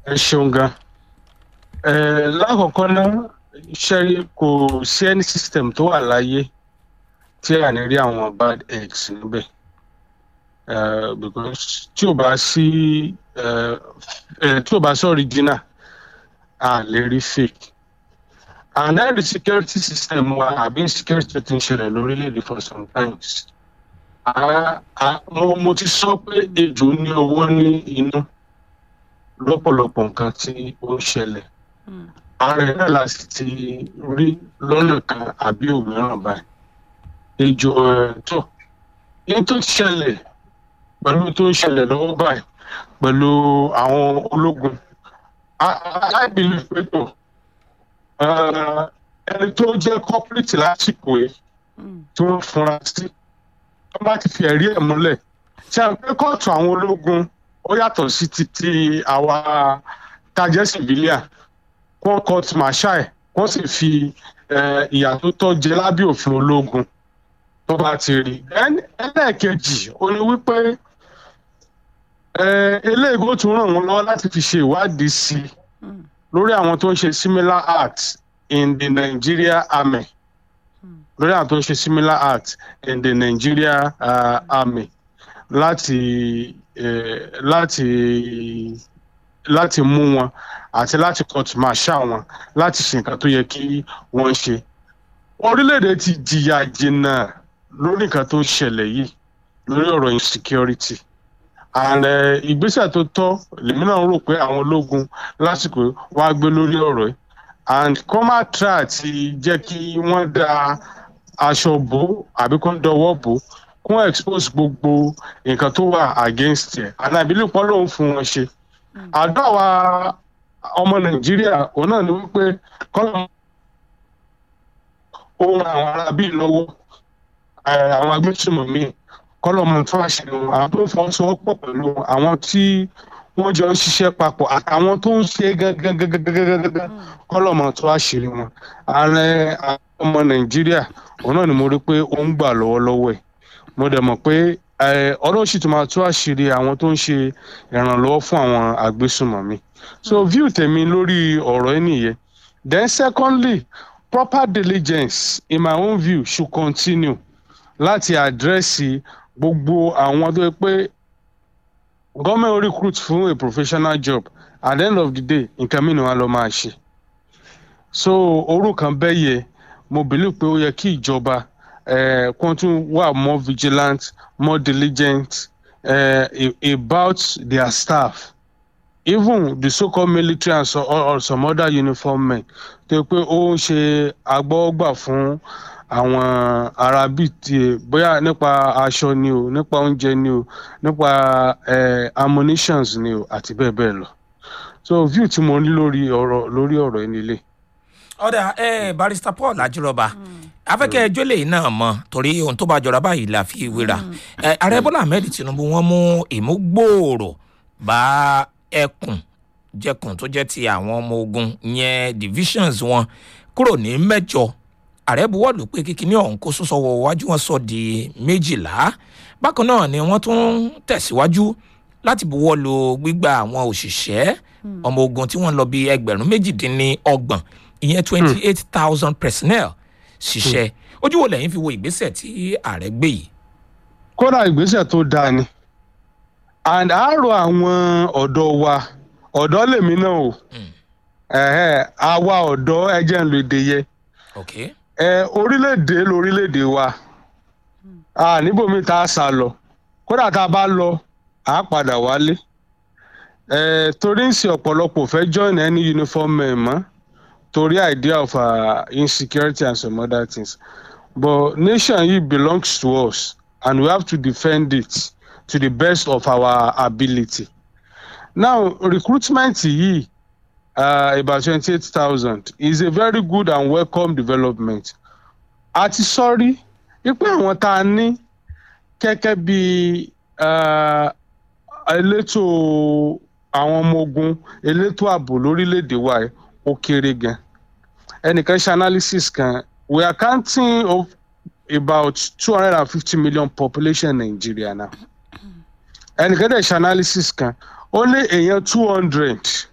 ẹ ṣeun gan ẹ lákọ̀ọ́kọ́ náà ṣe kò sí any system tó wà láyé tí a ní rí àwọn bad eggs níbẹ̀ Eh, because tí ò bá sí eh, eh, tí ò bá sí original a lè rí fake and then the security system wa àbí insecurity tó ń ṣẹlẹ̀ lórílẹ̀‐èdè for some times a a mo mo ti sọ pé ejò ní owó ní inú lọ́pọ̀lọpọ̀ nǹkan tí ó ń ṣẹlẹ̀ ààrẹ náà la sì ti rí lọ́nà kan àbí òmíràn báyìí ejò ẹ̀ tó ní tó ṣẹlẹ̀ pẹ̀lú tó ń ṣẹlẹ̀ lọ́wọ́ báyìí pẹ̀lú àwọn ológun aláìbílẹ̀ pẹ̀tọ̀ ẹni tó jẹ́ corporate lásìkò yìí tí wọ́n fura sí wọ́n bá ti fi ẹ̀rí ẹ̀ múlẹ̀ ṣe à ń pẹ́ kóòtù àwọn ológun ó yàtọ̀ sí ti ti àwa tajẹ́ civilian wọ́n court martial ẹ̀ wọ́n sì fi eh, ìyà tó tọ́ jẹ lábẹ́ òfin ológun tó bá ti rí Then, ẹlẹ́ẹ̀kejì ó ní wípé eh, eléyìí kó tún ràn wọ́n lọ́wọ́ láti fi ṣe ìwádìí sí i lórí àwọn tó ń ṣe similar acts in the Nigeria army lórí àwọn tó ń ṣe similar acts in the Nigeria uh, army láti eh, láti láti mú wọn àti láti court martial wọn láti ṣe nǹkan tó yẹ kí wọ́n ṣe orílẹ̀-èdè ti jìyà jìnnà lórí nǹkan tó ṣẹlẹ̀ yìí lórí ọ̀rọ̀ insecurity and eh, ìgbésẹ̀ tó tọ́ lèmi náà rò pé àwọn ológun lásìkò wá gbé lórí ọ̀rọ̀ yìí and kọ́ má try àti jẹ́ kí wọ́n da aṣọ bò àbí kó ń dọwọ́ bò kó expose gbogbo nǹkan tó wà against ẹ̀ and I believe pọ́n lòun fún wọn ṣe àdó àwa ọmọ nàìjíríà òun náà ni wípé kọ́lọ́ ohun àwọn ará bíi lọ́wọ́ eh, àwọn agbésùnmọ̀mí kọ́lọ́ mọ̀ tó àṣírí wọn àwọn tó ń fọwọ́sowọ́pọ̀ pẹ̀lú àwọn tí wọ́n jọ ń ṣiṣẹ́ papọ̀ àtàwọn tó ń ṣe gángan kọ́lọ́ mọ̀ tó àṣírí wọn ààrẹ àwọn ọmọ nàìjíríà òun náà ni mo rí pé ó ń gbà lọ́wọ́lọ́wọ́ ẹ̀ mo dẹ̀ mọ̀ pé eh, ọlọ́run sì tún máa tó àṣírí àwọn tó ń ṣe ìrànlọ́wọ́ fún àwọn agbésùnmọ̀mí so view tèmi lórí ọ̀rọ̀ ẹ̀ nìyẹn then secondly proper diligence in my own view should continue láti àdírẹ́sì gbogbo àwọn tó yẹ pé government recruit fún a professional job at the end of the day nǹkan mìíràn wà ló máa ṣe so orúkọ bẹ́ẹ̀ yẹ mo believe pé ó yẹ kí ìjọba eh, kó tún wà more vigilant more diligent eh, a- about their staff even the so-called military and so, or, or some other uniform men tó yẹ pé ó ń ṣe agbọ́gbà fún àwọn ará bíi tiẹ̀ bóyá nípa aṣọ ni o nípa oúnjẹ ni o nípa eh, ammunitions ni o àti bẹ́ẹ̀ bẹ́ẹ̀ lọ so view tí mo ní lórí ọ̀rọ̀ lórí ọ̀rọ̀ yìí nílé. ọ̀dà ẹ barista paul ajírọba afẹ́kẹ́ ẹjọ́ lè náà mọ̀ torí ohun tó bá jọra báyìí la fi wéra ẹ ààrẹ bọ́lá ahmed tinubu wọ́n mú ìmúgbòòrò bá ẹkùn jẹkùn tó jẹ́ ti àwọn ọmọ ogun yẹn divisions wọn kúrò ní mẹ́jọ ààrẹ buwọ́lù pé kíkiní ọ̀hún kó sún sọ́wọ́ wájú wọn sọ di méjìlá bákan náà ni wọ́n tún tẹ̀síwájú láti buwọ́lù gbígba àwọn òṣìṣẹ́ ọmọ ogun tí wọ́n lọ bí ẹgbẹ̀rún méjìdínlọ́gbọ̀n ìyẹn twenty eight thousand personnel ṣiṣẹ́ ojú wo lẹ́yìn fi wo ìgbésẹ̀ tí ààrẹ gbé yìí. kódà ìgbésẹ̀ tó dáa ni and àárò àwọn ọ̀dọ́ wa ọ̀dọ́ lèmi náà o ẹ̀hẹ́, àwa ọ̀dọ́ ẹjẹ́ ń lo èdè yẹ okay. ẹ orílẹ̀-èdè lórílẹ̀-èdè wa a níbòmí tá a sá lọ kódà tá a bá lọ a padà wálé ẹ torí ń ṣe ọ̀pọ̀lọpọ̀ fẹ́ join any uniform men mọ́ torí idea of uh, insecurity and some other things but nation yìí belongs to us and we have to defend it to the best of our ability now recruitment yìí uh, about twenty-eight thousand is a very good and welcome development àti sọ́rí wípé àwọn tá a ní gẹ́gẹ́ bí uh, elétò àwọn ọmọ ogun elétò ààbò lórílẹ̀‐èdè wa yìí ó kéré gan ẹnìkan ṣe analysis kan we are counting of about two hundred and fifty million population in Nigeria now ẹnìkan dẹ̀ ṣe analysis kan ó lé èèyàn two hundred